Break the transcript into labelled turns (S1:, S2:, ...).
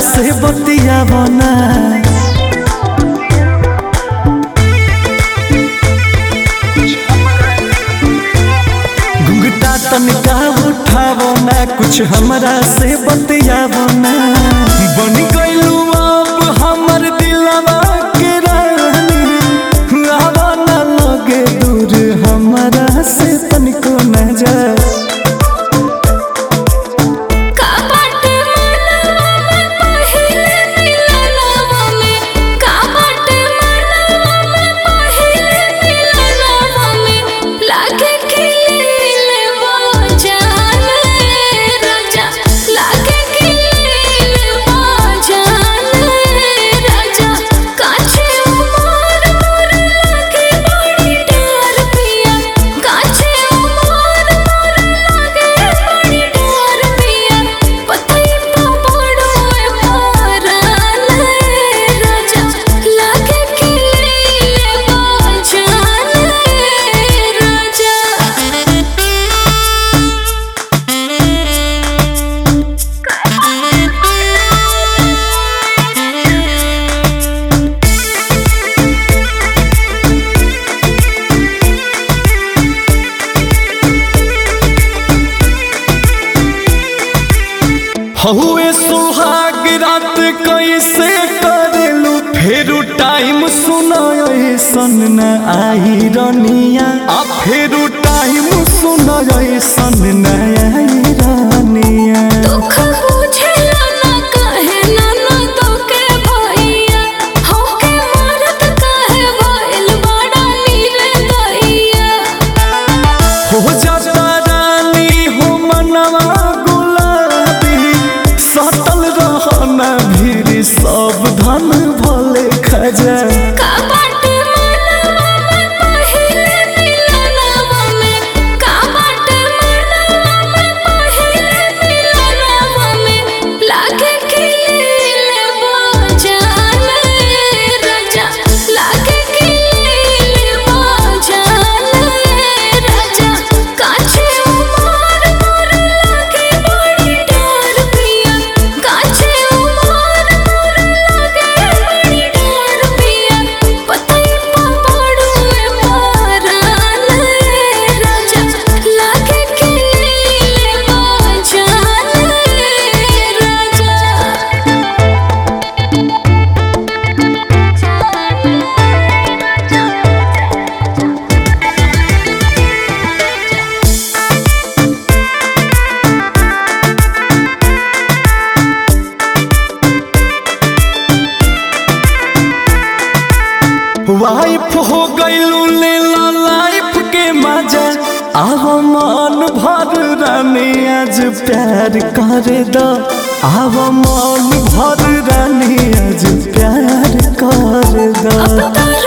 S1: से बतियावो ना घुंघटा तनिका उठावो ना कुछ हमरा से बतियावो ना बन गइलू अब हमर दिलवा के रानी आवा ना लगे दूर हमरा से तनिको न जा
S2: का बाटे मनवा में पहिले मिलनवा में का बाटे मनवा में पहिले मिलनवा में लागे खिले वो जान राजा लागे खिले वो जान राजा काछे उमर मोर लागे बड़ी डर पिया काछे उमर मोर लागे बड़ी डर पिया पतई पा पड़ो मारन राजा लागे खिले वो जान राजा
S1: हहुए सुहाग रात कैसे करेलू फेरू टाइम सुनो ऐसन न आई रनिया आ फेरू टाइम सुनो ऐसन न आई रनिया
S2: दुख बुझेला ना कहे ना ना तोके भैया होके मरत कहे भइल बड़ा निर्दयिया
S1: हो जाता रानी हो मनवा गुलाबी सटल रहना भीड़ सब धन भले खजा
S2: का बाटे मनवा में पहिले मिलनवा में का बाटे मनवा में पहिले मिलनवा में लागे खिले वो जान राजा लागे खिले वो जान राजा काछे उमर मोर लागे बड़ी डर पिया काछे उमर मोर लागे बड़ी डर पिया पतई पा पड़ो मारन राजा लागे खिले वो जान
S1: वाइफ हो गईलू ले ला लाइफ के मजा आव मन भर रानी आज प्यार कर दो आव मन भर रानी आज प्यार कर दो
S2: अब तो